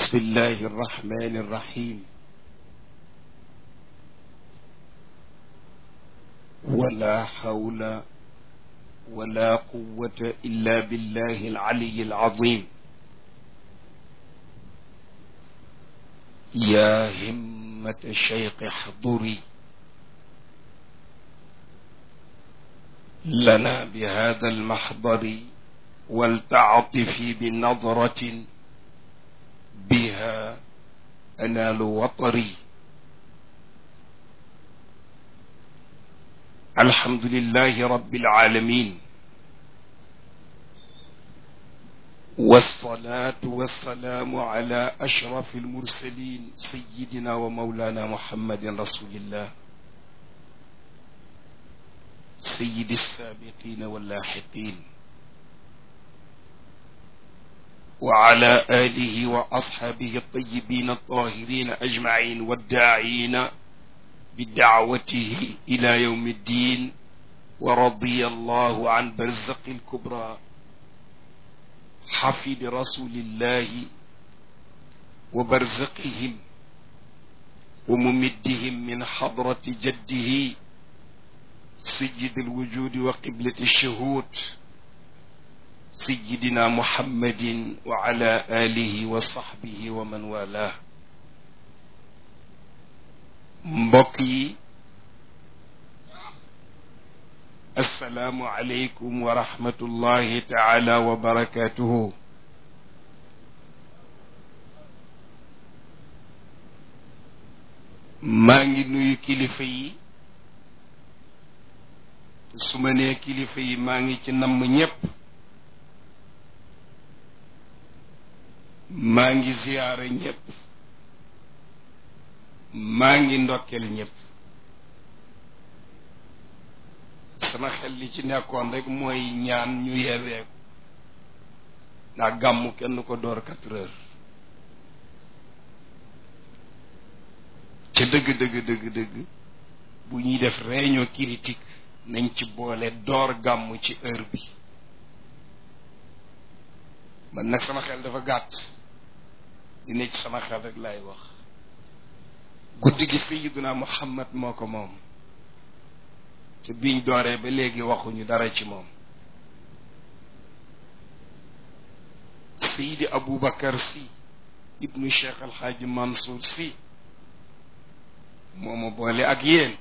بسم الله الرحمن الرحيم ولا حول ولا قوة إلا بالله العلي العظيم يا همة الشيخ احضري لنا بهذا المحضر ولتعطفي بنظرة بها أنال وطري الحمد لله رب العالمين والصلاة والسلام على أشرف المرسلين سيدنا ومولانا محمد رسول الله سيد السابقين واللاحقين وعلى آله وأصحابه الطيبين الطاهرين أجمعين والداعين بدعوته إلى يوم الدين ورضي الله عن برزق الكبرى حفيد رسول الله وبرزقهم وممدهم من حضرة جده سيد الوجود وقبلة الشهود سيدنا محمد وعلى آله وصحبه ومن والاه mbokk yi assalaamu aleykum wa rahmatullahi taala wa barakatuhu maa ngi nuyu kilifa yi su ma nee kilifa yi maa ngi ci namm ñépp maa ngi ziyaara ñépp maa ngi ndokkeel ñépp sama xel li ci nekkoon rek mooy ñaan ñu yeeweeku ndax gàmmu kenn ko door quatre heures ca dëgg dëgg dëgg dëgg bu ñuy def réunion critique nañ ci boole door gàmmu ci heure bi man nag sama xel dafa gàtt li ne ci sama xel rek laay wax guddi gi sayiduna muhammad moo ko moom te biñ dooree ba léegi waxuñu dara ci moom sayidi aboubacar si ibnu cheikh alxaaji mansour si moo ma boole ak yéen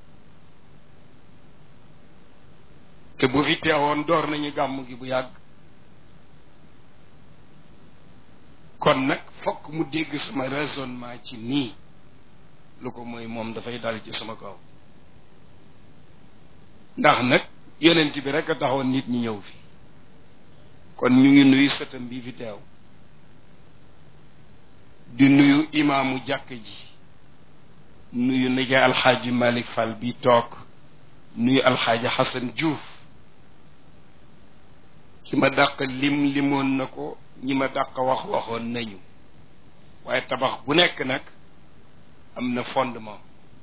te bu fi teewoon door nañu gàmm gi bu yàgg kon nag fokk mu dégg sama raisonnement ci nii lu ko mooy moom dafay dal ci sama kaw ndax nag yonent bi rek a taxoon nit ñi ñëw fi kon ñu ngi nuyu sëtam bii fi teew di nuyu imaamu jàkk ji nuyu nijaay alxaaji Malick Fall bi toog nuyu alxaaji Xasan Diouf ki ma dàq lim limoon na ko ñi ma dàq wax waxoon nañu waaye tabax bu nekk nag am na fondement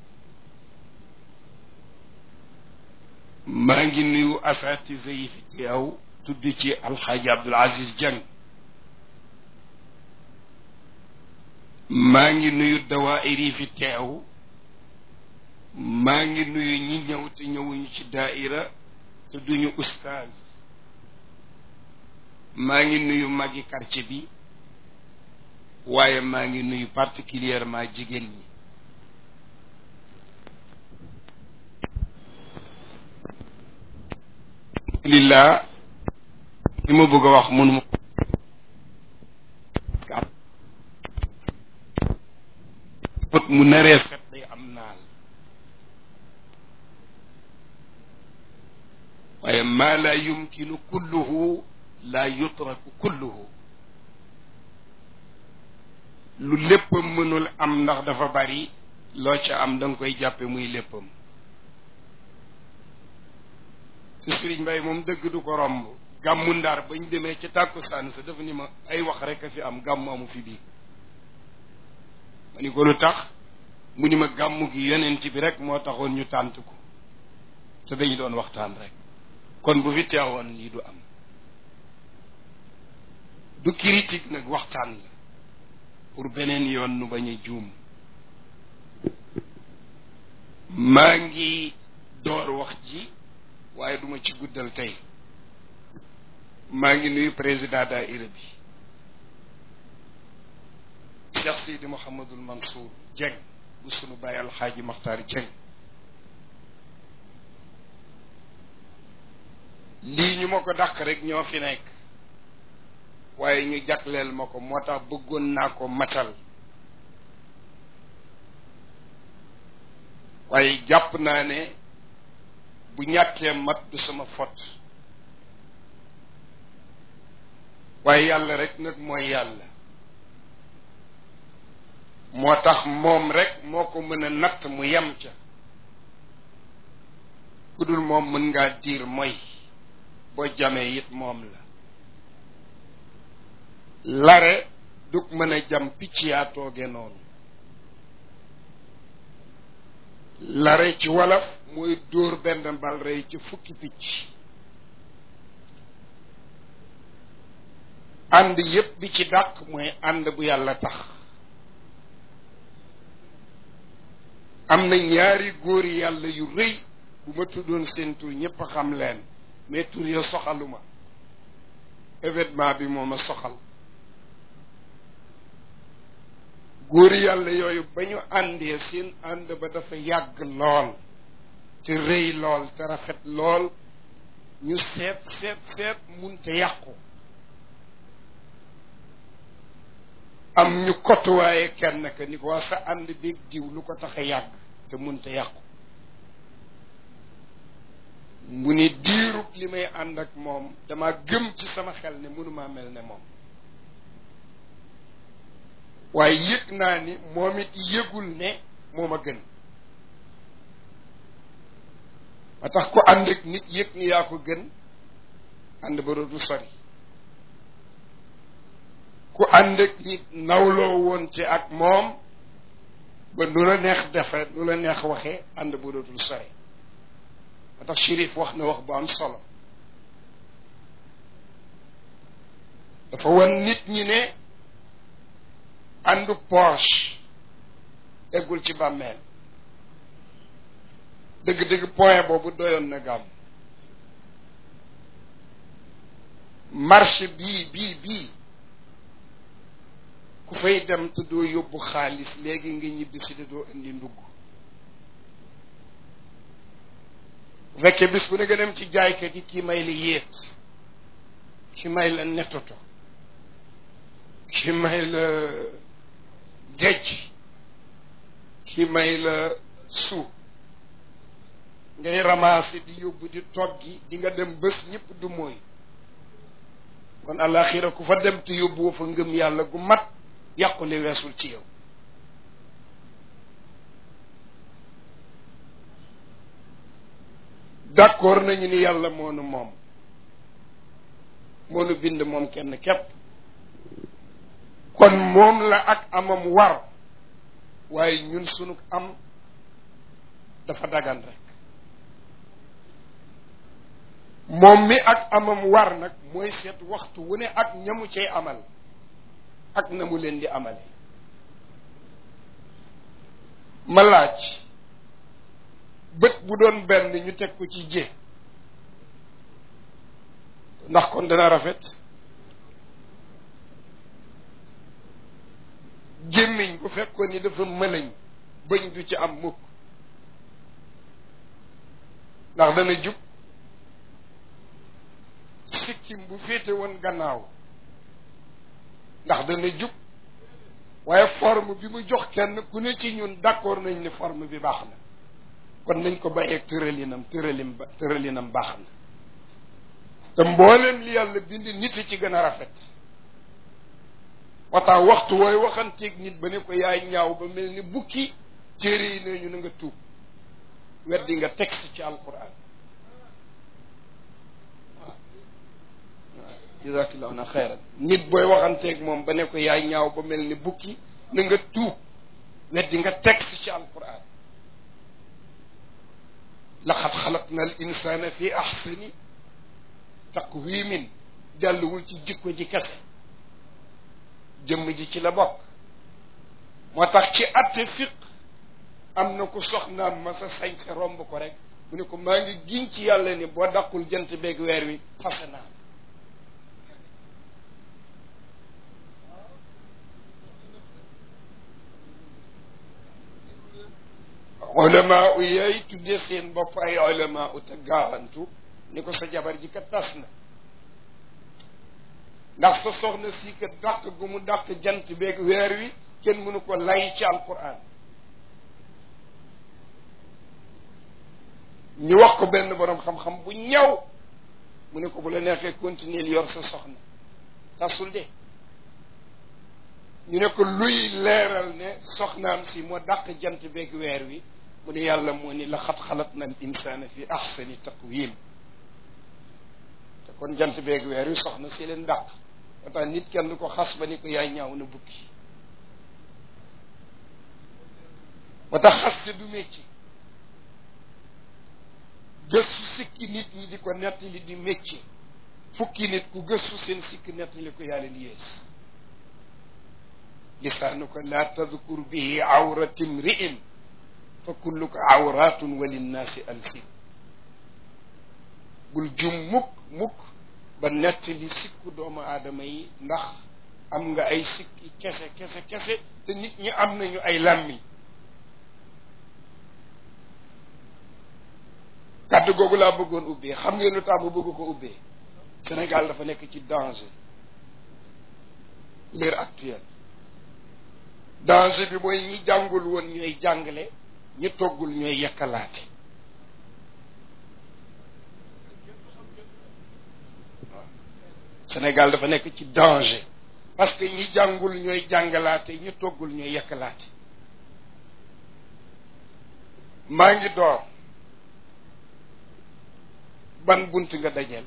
maa ngi nuyu asatise yi fi teew tudd ci alxaaji Abdul Aziz Dieng maa ngi nuyu dawaayir yi fi teew maa ngi nuyu ñi ñëw te ñëwuñu ci daaira te duñu ustaaz maa ngi nuyu magi quartier bi waaye maa ngi nuyu particulièrement jigéen ñi lillah li ma bëgg a wax mënuma mu naree set day am naal waaye maa laa yumkinu kulluhu laa yutraku kulluhu lu léppam mënul am ndax dafa bari loo ca am da nga koy jàppe muy léppam te Sëriñ Mbay moom dëgg du ko romb gàmmu ndar bañ demee ca tàkkusaan sa dafa ni ma ay wax rek a fi am gàmmu amu fi bii ma ni ko lu tax mu ni ma gàmmu gi yonent bi rek moo taxoon ñu tànt ko te dañu doon waxtaan rek kon bu fi teewoon lii du am du critique nag waxtaan la pour beneen yoon nu bañ a juum maa ngi door wax ji waaye duma ci guddal tey maa ngi nuyu président daaira bi Cheikh Sidi Mouhamadul Mansour Dieng bu sunu bàyyi alxaaji Maxtaar Dieng lii ñu ma ko dàq rek ñoo fi nekk waaye ñu jagleel ma ko moo tax bëggoon naa ko matal waaye jàpp naa ne bu ñàkkee mat du sama fot waaye yàlla rek nag mooy yàlla moo tax moom rek moo ko mën a natt mu yem ca ku dul moom mën ngaa diir mooy boo jamee it moom la lare dug mën a jam picc yaa tooge noonu lare ci wolof mooy dóor benn bal rey ci fukki picc ànd yépp bi ci dàq mooy ànd bu yàlla tax am na ñaari góor yàlla yu rëy bu ma tuddoon seen tur ñépp a xam leen mais tur ya soxaluma événement bi moo ma soxal góor yàlla yooyu ba ñu àndee seen ànd ba dafa yàgg lool te rëy lool te rafet lool ñu seet seet seet munte yàqu am ñu kotuwaaye kenn ka ni ko waa sa ànd beeg diw lu ko tax a yàgg te munte yàqu mu ni diirub li may ànd ak moom dama gëm ci sama xel ne mënumaa mel ne moom waaye yëg naa ni moom it yëgul ne moom a gën ba tax ku ànd ak nit yëg ni yaa ko gën ànd ba dootu sori ku ànd ak nit nawloo woon ci ak moom ba nu la neex defe nu la neex waxee ànd ba dootul sori ba tax shérif wax na wax bu am solo dafa wan nit ñi ne àndu poche eggul ci bàmmeel dëgg-dëgg point boobu doyoon na gàmm marché bii bii bii ku fay dem te doo yóbbu xaalis léegi nga ñibbi si te doo indi ndugg bu fekkee bis bu ne nga dem ci jaaykat yi kii may la yéet ki may la nettoto ki may la géej ki may la suuf ngay ramasser di yóbbu di toggi di nga dem bés ñëpp du mooy kon àllaaxira ku fa dem te yóbbu woo fa ngëm yàlla gu mat yàqule weesul ci yow d'accord nañu ni yàlla moonu moom moonu bind moom kenn képp kon moom la ak amam war waaye ñun sunu am dafa dagan rek moom mi ak amam war nag mooy seet waxtu wu ne ak ñamu cay amal ak na mu leen di amale ma laaj bët bu doon benn ñu teg ko ci jé ndax kon dana rafet gémmiñ bu fekkoon ni dafa mëlañ bëñ du ci am mukk ndax dana jub sikkim bu féete woon gannaaw ndax dana jub waaye forme bi mu jox kenn ku ne ci ñun d'accord nañ ni forme bi baax na kon nañ ko bàyyeeg tëralinam tëralim ba tëralinam baax na te mbooleem li yàlla bind nit ci gën a rafet waxtaan waxtu wooy waxanteeg nit ba ne ko yaay ñaaw ba mel ni bukki téere yi ne ñu na nga tuub weddi nga texte ci alquran waaw jazakallahu na xeyran nit booy waxanteeg moom ba ne ko yaay ñaaw ba mel ni bukki na nga tuub weddi nga texte ci alquran laqad xalaqna al insana fi axsani taqwimin jàlluwul ci jikko ji kese jëmm ji ci la bokk moo tax ci atte fiq am na ku soxnaam ma sa sañ sa romb ko rek mu ne ko maa ngi giñ ci yàlla ni boo daqul jant beeg weer wi fase naa ulama u yooyu tuddee seen bopp ay ulama u te gaawantu ni ko sa jabar ji ka tas na ndax sa soxna si ka dàq gu mu dàq jant beeg weer wi kenn mënu ko lay ci alquran ñu wax ko benn borom xam-xam bu ñaw mu ne ko bu la neexee continuer yor sa soxna tasul de ñu ne ko luy leeral ne soxnaam si moo dàq jant beeg weer wi mu ne yàlla moo ni laqad xalaqna al insana fi ahsani taqwim te kon jant beeg weer wi soxna si leen dàq moo tax nit kenn du ko xas ba ni ko yaay ñaaw na bukki moo tax xaste du métier gëstu sikki nit ñi di ko nettali di métier fukki nit ku gëstu seen sikki nettali ko yaa leen yées lisaanuka laa tadkur bihi awrati mri'in fa kulluka awratun wa linnaasi alsin bul jum mukk mukk ba nettali sikku doomu aadama yi ndax am nga ay sikki kese kese kese te nit ñi am nañu ay làmmiñ kàddu googu laa bëggoon ubbee xam ngeen lu tax ma bëgg ko ubbee Sénégal dafa nekk ci danger l'heure actuelle danger bi mooy ñi jàngul woon ñooy jàngale ñi toggul ñooy yekkalaate waaw Sénégal dafa nekk ci danger parce que ñi jàngul ñooy jàngalaate ñi toggul ñooy yekkalaate maa ngi door ban bunt nga dajeel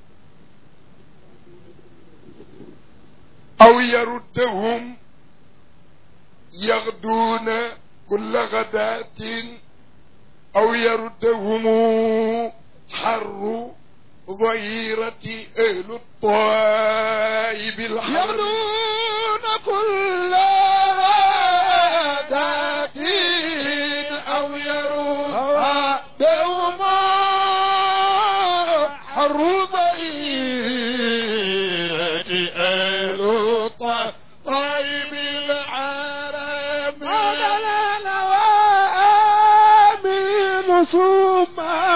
aw yaruddahum yaxduuna kulla gadatin aw yaruddahum xarru ظهيرة أهل الطائب الحر يغدون كل غداة أو يروها دوما حر ضئيرة أهل الطائب العرب مولانا وآمن ثم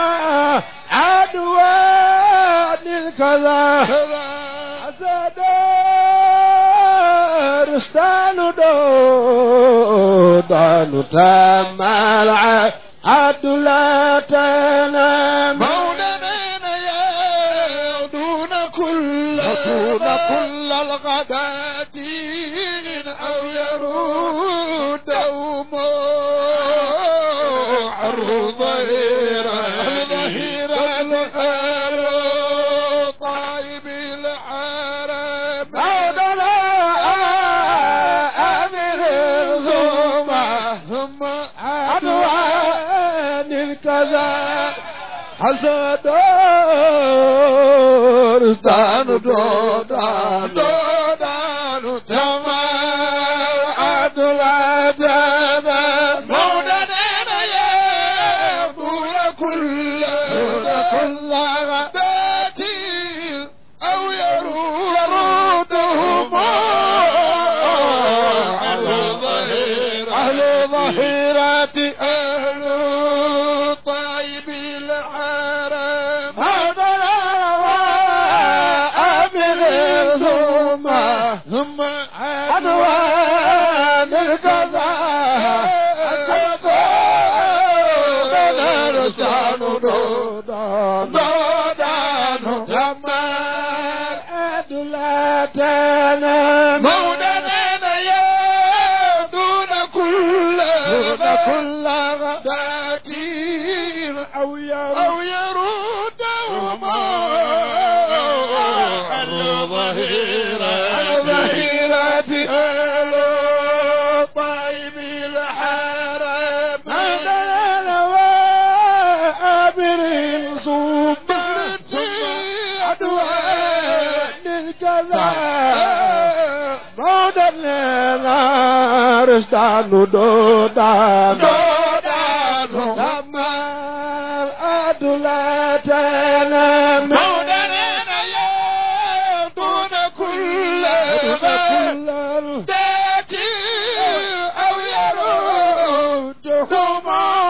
عدوان الكذا أسد رستان دودان تام العد لا تنام مولانا يغدون كل يغدون كل الغداتين أو يرودهم عرض ظهيرا طيب العرب مولانا أمر الزمى ثم عدوان الكذا حسد دان دودان دودان تمام عدل عدد مولانا يقول كل كل غدات أو يرودهم على ظهيرة على ظهيرة أهل طيب الحرم هذا أمر ثم ثم عدوان الكذا دودان دودان دودان تمام أدلتنا مولانا يا دون كل كل غداتين أو يرود أو يرودهما على ظهيرة ظهيرة أهل طيب الحرم هذا وآمر صبرت عدوان الكذا موت النار رشدان دودان دودان تمام أدلتنا مودنا يا دون كل كل تاتي أو يردهم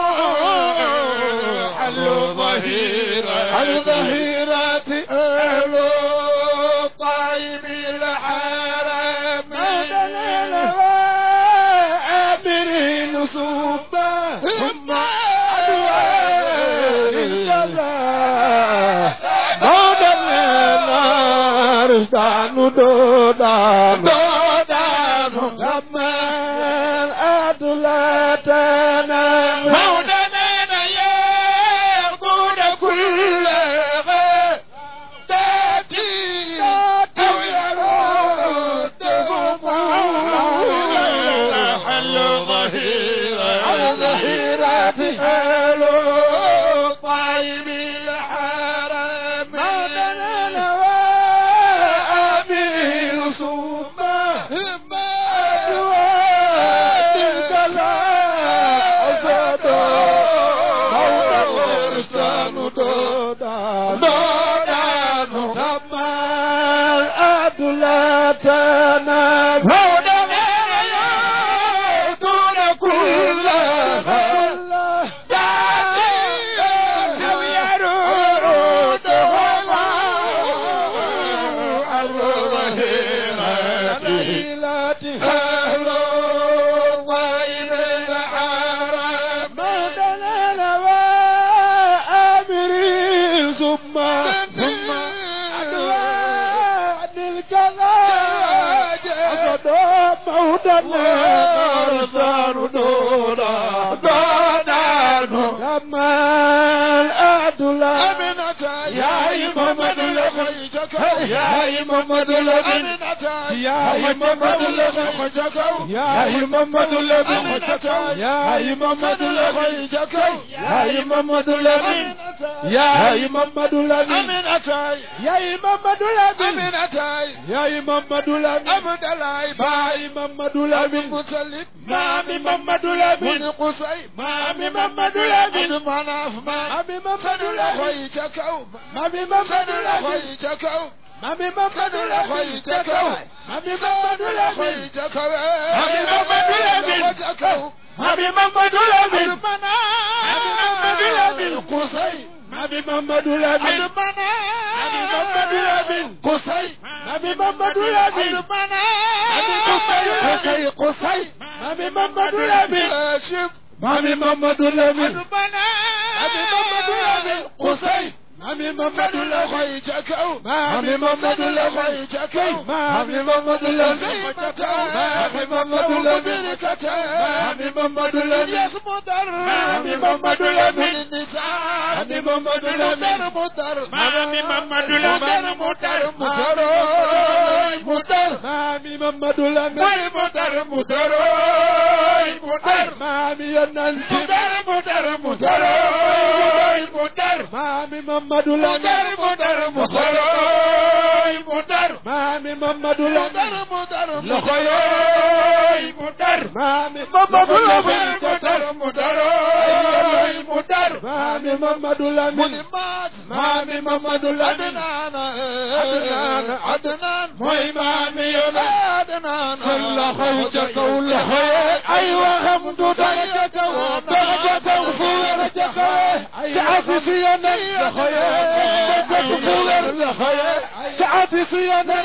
حل ظهيرة حل ظهيرة أهل طيب الحرم آمرين صوبا ثم رشدان دودان دودان زمان أدلتنا مودنا يقول كل تاتي أو يردهم حل ظهيرة على ظهيرة حل طيب الحرم مودنا آمين صوبا ما تلك لا أزاد مولا ورسان دودان دودان زمان أدلتنا مودنا يقول كل مودنا رسال دودا زمان أدلتنا يا محمد لخيتك يا محمد لبن يا محمد لخيتك يا محمد لبن يا محمد لخيتك يا محمد لبن يا محمد لبن يا محمد لبن يا محمد لبن باي محمد لبن مامي محمد لبن مامي محمد لبن مامي محمد لبن مامي محمد لبن مامي محمد لبن مامي محمد لبن مامي محمد لبن مامي محمد لبن مامي محمد لبن قصي مامي محمد لبن مامي محمد لبن قصي مامي محمد لبن مامي قصي قصي مامي محمد لبن مامي محمد لبن مامي محمد لبن قصي مامي محمد لبن مامي محمد لبن مامي محمد لبن مامي محمد لبن مامي محمد لبن مامي محمد لبن مامي محمد لبن مامي محمد لبن مدر مدر مدر مامي محمد لبن مدر مدر مدر مامي يننت مدر مدر مدر مدر مامي محمد لبن مدر مدر مدر مامي محمد لبن مدر لخير مدر مامي محمد لبن مدر مدر مدر مامي محمد لبن مامي محمد لبن عدنان عدنان موي مامي يلا عدنان كل خيجك ولا خير ايوه غمد درجك درجك وفورجك تعافي في انا خير درجك فور خير تعافي في انا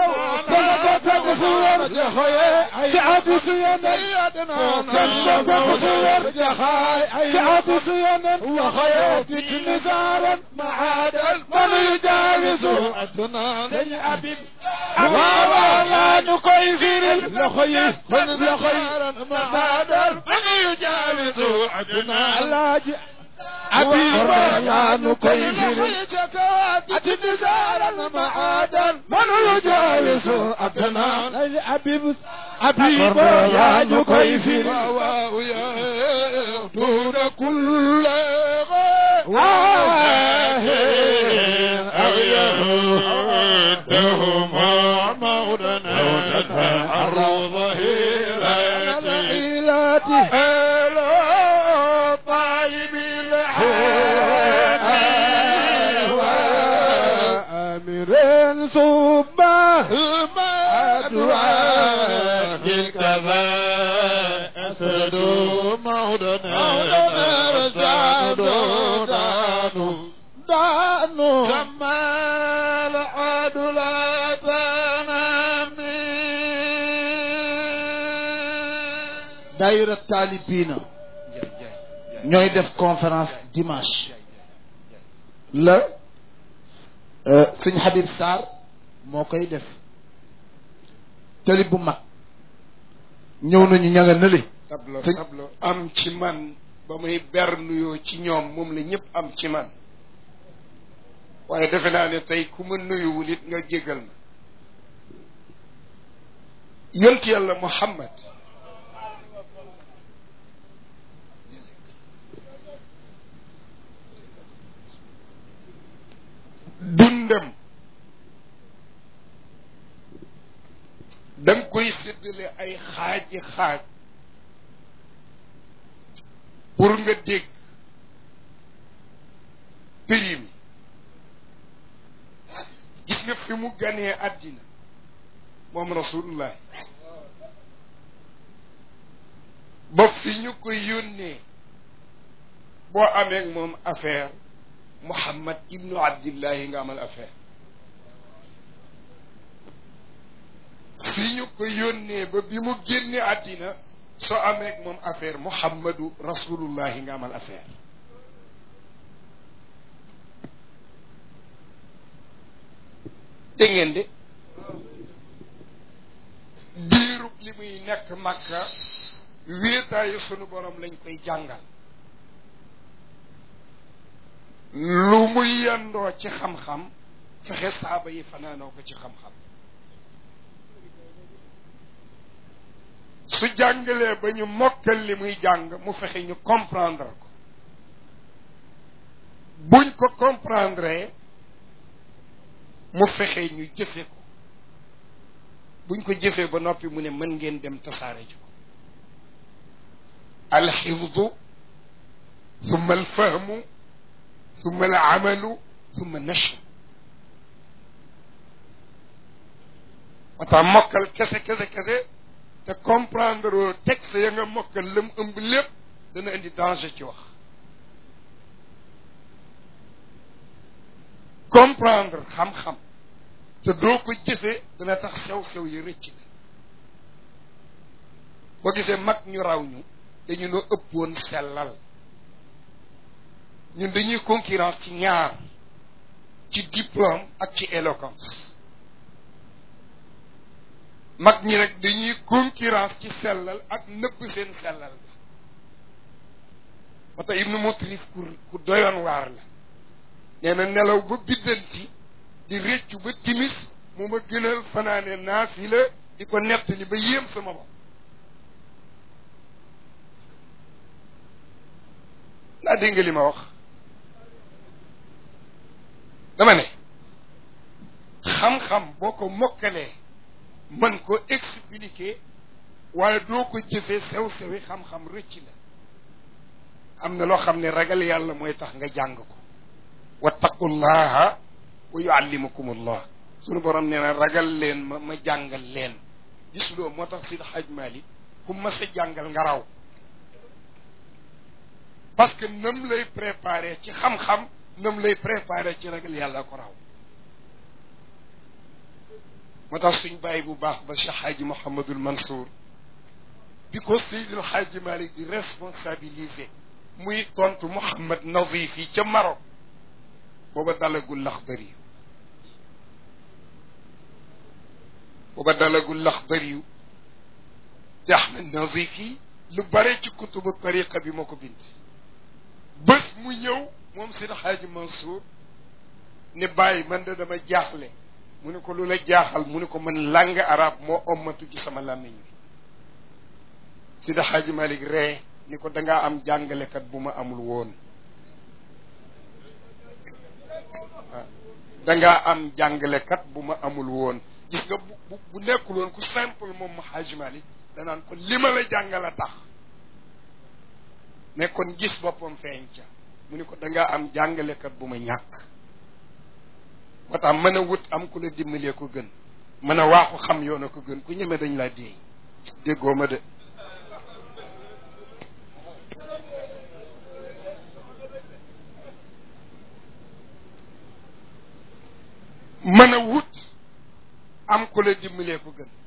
درجك فور خير تعافي في انا درجك فور تعافي في انا وخياتك نزارا معادل من يجاوز أدنان يا أبيب ولا نقيفر لخير من لخير معادل من يجاوز أدنان لا أبي ولا نقيفر أتنزارا معادل من يجاوز أدنان يا أبيب أبي ولا نقيفر دون كل أو يردهما مولا أو تتحر ظهيرته الفاتح طيب أمير صبا أدعاء الكذا أسد مولانا رجعنا دانو دانو كمال عدلتنا daayira taalibiina ñooy def conférence dimanche la sëñ Habib Sarr moo koy def tali bu mag ñëw nañu ña nga nële tablo Sëñ- tablo am ci man ba muy ber nuyoo ci ñoom moom la ñëpp am ci man waaye defe naa ne tey ku ma nuyuwul it nga jégal ma yont yàlla Muhammad dundam da nga koy séddale ay xaaji xaaj pour nga dégg prix mi gis nga fi mu ganee àddina moom rasulullah ba fi ñu ko yónnee boo amee ak moom affaire Muhammad ibnu Abdillahi nga amal affaire fi ñu ko yónnee ba bi mu génne àddina soo amee ak moom affaire Muhammadu rasulullahi nga amal affaire dégg ngeen de diirub li muy nekk Makka wéetaayu sunu borom lañ koy jàngal lu muy yendoo ci xam-xam fexe saaba yi fanaanoo ko ci xam-xam su jàngalee ba ñu mokkal li muy jàng mu fexe ñu comprendre ko buñ ko comprendre mu fexe ñu jëfe ko buñ ko jëfee ba noppi mu ne mën ngeen dem tasaare ji ko alxifdu summa alfahmu summa alamalu summa nashr moo tax mokkal kese kese kese te comprendre oo texte ya nga mokkal lam ëmb lépp dana indi danger ci wax comprendre xam-xam te doo ko jëfee dana tax sew-sew yi rëcc la boo gisee mag ñu raw ñu dañu noo ëppoon sellal ñun dañuy concurrence ci ñaar ci diplôme ak ci éloquence mag ñi rek dañuy concurrence ci sellal ak nëbb seen sellal la moo tax ibnu mutrif ku ku doyoon waar la nee na nelaw ba biddanti di réccu ba timis mu ma gënal fanaane naafila di ko nettali ba yéem sama bopp ndaa dégg nga li ma wax dama ne xam-xam boo ko mokkalee mën ko expliquer waaye doo ko jëfee sew-sewi xam-xam rëcc la am na loo xam ne ragal yàlla mooy tax nga jàng ko wattaqullaha wa yuallimukum allah sunu borom nee na ragal leen ma ma jàngal leen gisuloo moo tax Sidi Haj Malik ku ma sa jàngal nga raw parce que nam lay préparé ci xam-xam nam lay préparé ci ragal yàlla ko raw moo tax suñ bàyyi bu baax ba Cheikh Hadji Mouhamadul Mansour bi ko Seydil Hadji Malick di responsabilisé muy tontu Mouhamad Nazif yi ca Maroc booba dalagul Laxdari booba dalagul Laxdari yu te Ahmed Nazif yi lu bare ci kutubu tariqa bi moo ko bind bés mu ñëw moom Seydi Hadji Mansour ne bàyyi man de dama jaaxle mu ne ko lu la jaaxal mu ne ko man langue arabe moo ommatu ci sama làmmiñ bi Seydi Hadji Malick ree ni ko dangaa am jàngalekat bu ma amul woon waaw dangaa am jàngalekat bu ma amul woon gis nga bu bu bu nekkul woon ku simple moom ma Hadji Malick danaan ko li ma la jàngale tax ne kon gis boppam feeñ ca mu ni ko dangaa am jàngalekat bu ma ñàkk moo tax mën a wut am ku la dimbalee ko gën mën a waaxu xam yoon a ko gën ku ñeme dañ laa déey déggoo ma de mën a wut am ku la dimbalee ko gën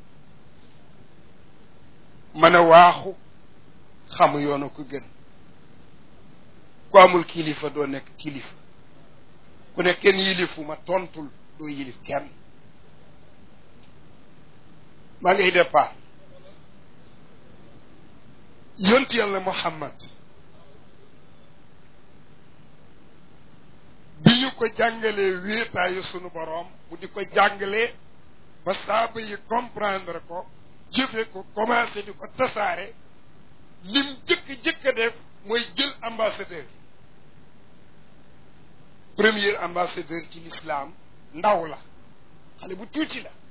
mën a waaxu xam yoon a ko gën ku amul kilifa doo nekk kilifa ku ne kenn yilifu ma tontul doo yilif kenn maa ngay départ yonti yàlla muhammad bi ñu ko jàngalee wéetaayu sunu boroom mu di ko jàngalee ba saaba yi comprendre ko jëfe ko commencé di ko tasaare lim jëkk-jëkk a def mooy jël ambassadeur premier ambassadeur ci l'islam ndaw la xale bu tuuti la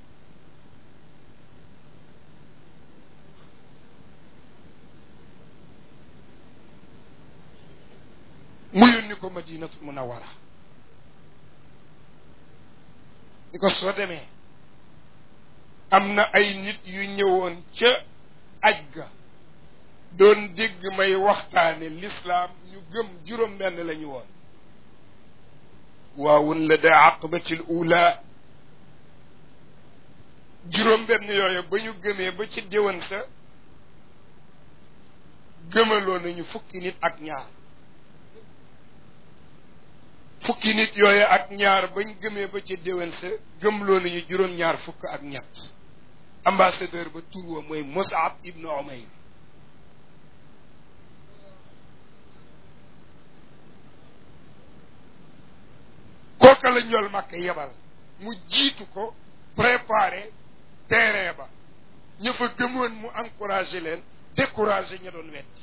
mu yónni ko madinatu munawara ni ko soo demee am na ay nit yu ñëwoon ca aj ga doon dégg may waxtaane lislaam ñu gëm juróom benn la ñu woon waawun la da aqbatil ula juróom benn yooyu ba ñu gëmee ba ci déwan sa gëmaloo nañu fukki nit ak ñaar fukki nit yooyu ak ñaar bañ gëmee ba ca déwén sa gëmloo nañu juróom-ñaar fukk ak ñett ambassadeur ba tur wa mooy Mus'ab ibnu Umayr kooka la ñool Makka yebal mu jiitu ko préparé terrain ba ña fa gëmoon mu encouragé leen découragé ña doon wetti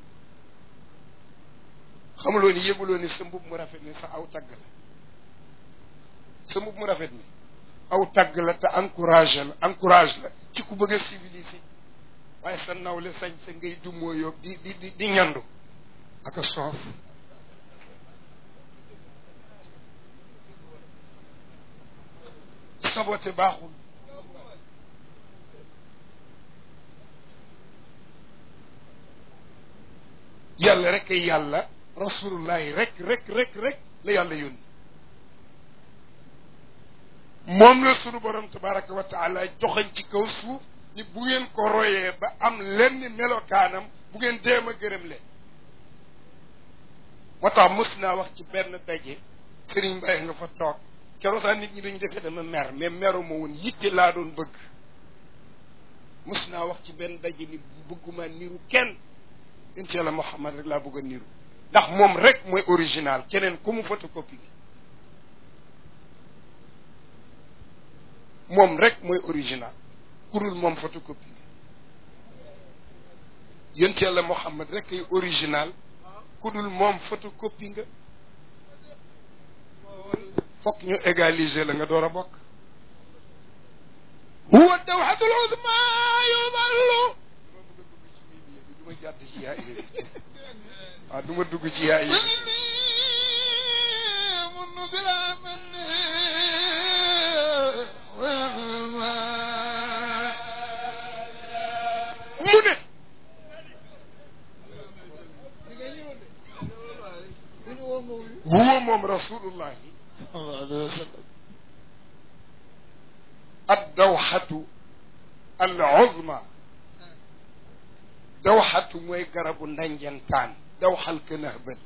xamuloo ni yëguloo ni sa mbub mu rafet ni sa aw tagg la sa mbub mu rafet ni aw tagg la te encouragé la encourage la ci ku bëgg a civilisé waaye sa nawle sañ sa ngay dummoo yoog di di di di ñandu ak a soof sabote baaxul yàlla rek ay yàlla rasulullahi rek rek rek rek la yàlla yónni moom la sunu borom tabaraka wa taala joxañ ci kaw suuf ni bu ngeen ko royee ba am lenn melokaanam bu ngeen deem a gërëm leen moo tax mës naa wax ci benn daje Serigne Mbaye nga fa toog keroog sax nit ñi dañu defee dama mer mais meru ma woon yitte laa doon bëgg mës naa wax ci benn daje ni bëgguma niru kenn incha allah Muhammad rek laa bëgg a niru ndax moom rek mooy original keneen ku mu photocopie gi moom rek mooy original ku dul moom photocopie gi yonent yàlla Muhammad rek ay original ku dul moom photocopie nga fokk ñu égaliser la nga door a bokk huwa dawhatul uzma yudallu du ma jàdd ci yaa waaw du ma dugg ci yaa yi mun bila man mu ne huwa moom rasulullahi addawxatu al uzma dawxatu mooy garabu ndanjantaan dawxal ka nahbal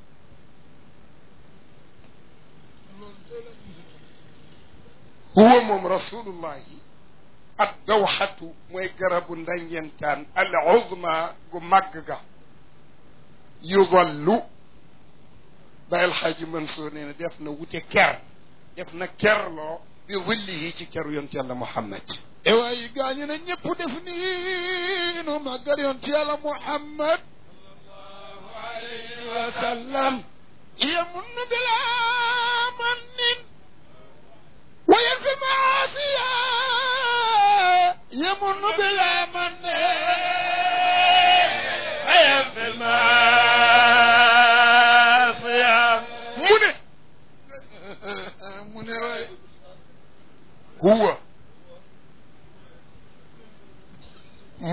huwa moom rasulullahi addawxatu mooy garabu ndanjantaan al uzma gu màgg ga yudallu bayal xaaji Mansour nee na def na wute ker def na kerloo bi zillihi ci keru yonent yàlla Muhammad e waaye gaañu ne ñëpp def nii nu màggal yoon ci yàlla Muhammad alayhi wa sallam yamun bila mannin wa yanfi maasiya yamun bila mannin wa yanfi maasiya